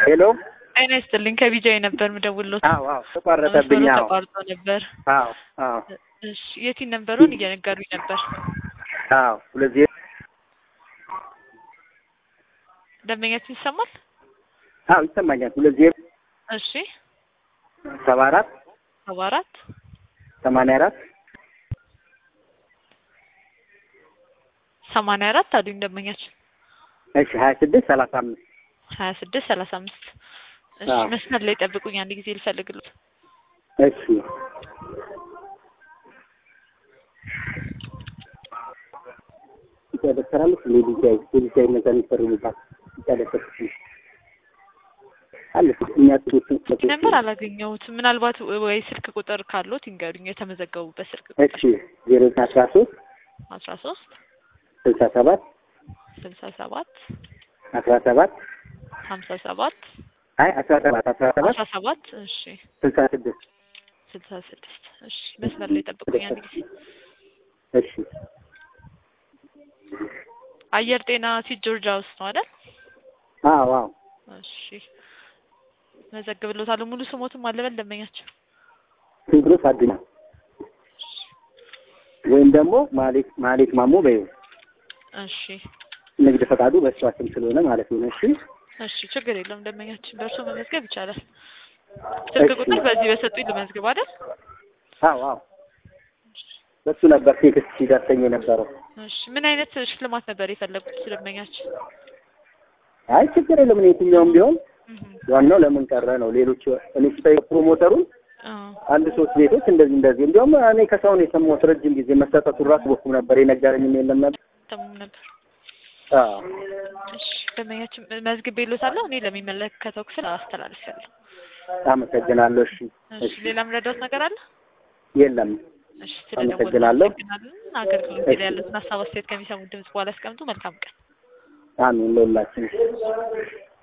ሄሎ ጤና ይስጥልኝ ከቢጃይ ነበር ምደውልሎት። አዎ አዎ ተቋረጠብኝ። መስመሩ አዎ ተቋርጦ ነበር። አዎ አዎ እሺ የቲን ነበሩን እየነገሩኝ ነበር። አዎ ሁለት ዜሮ ደንበኛችን ይሰማል? አዎ ይሰማኛል። ሁለት ዜሮ እሺ ሰባ አራት ሰባ አራት ሰማንያ አራት ሰማንያ አራት አሉኝ ደንበኛችን እሺ ሀያ ስድስት ሰላሳ አምስት ሀያ ስድስት ሰላሳ አምስት እሺ አዎ። መስመር ላይ ጠብቁኝ አንድ ጊዜ ልፈልግሎት። እሺ ይደረሰራለች ሌሊጃይ ሌሊጃይ እነዛ የሚፈርሙባት ይደረሰች አለ የሚያጥሩት ነበር አላገኘሁትም። ምናልባት ወይ ስልክ ቁጥር ካሎት ይንገሩኝ። የተመዘገቡበት ስልክ ቁጥር እሺ ዜሮ አስራ ሶስት አስራ ሶስት ስልሳ ሰባት ስልሳ ሰባት አስራ ሰባት ሀምሳ ሰባት አይ አስራ ሰባት አስራ ሰባት አስራ ሰባት እሺ ስልሳ ስድስት ስልሳ ስድስት እሺ መስመር ላይ ጠብቁኝ አንድ ጊዜ። እሺ አየር ጤና ሲት ጆርጂያ ውስጥ ነው አይደል? አዎ አዎ እሺ መዘግብሎታለሁ። ሙሉ ስሞትም አለበል ደንበኛቸው ቴዎድሮስ አዱኛ ወይም ደግሞ ማሌት ማሌት ማሞ በይው እሺ ንግድ ፈቃዱ በእሷ ስም ስለሆነ ማለት ነው። እሺ እሺ ችግር የለውም ደንበኛችን በእርሶ መመዝገብ ይቻላል። ስልክ እሺ። ቁጥር በዚህ በሰጡኝ ልመዝግብ አይደል? አዎ አዎ በሱ ነበር ቴክስት ሲደርሰኝ የነበረው። እሺ ምን አይነት ሽልማት ነበር የፈለጉት ደንበኛችን? አይ ችግር የለም እኔ የትኛውም ቢሆን እህ ዋናው ለምን ቀረ ነው። ሌሎች እኔ ስጠይቅ ፕሮሞተሩን አዎ አንድ ሶስት ቤቶች እንደዚህ እንደዚህ እንዲያውም እኔ ከሰውን የሰማሁት ረጅም ጊዜ መሰጠቱን ራሱ በኩም ነበር የነገረኝም የለም ነበር። ተሙም ነበር። አዎ እሺ ደንበኛችን መዝግቤልዎታለሁ። እኔ ለሚመለከተው ክፍል አስተላልፋለሁ። አመሰግናለሁ። እሺ እሺ እሺ ሌላም ረዳት ነገር አለ? የለም እሺ ስለደወሉ አመሰግናለሁ። እናመሰግናለን። አገልግሎት ላይ ያሉትን ሀሳብ አስተያየት ከሚሰሙት ድምጽ በኋላ ያስቀምጡ። መልካም ቀን። አሜን ለሁላችን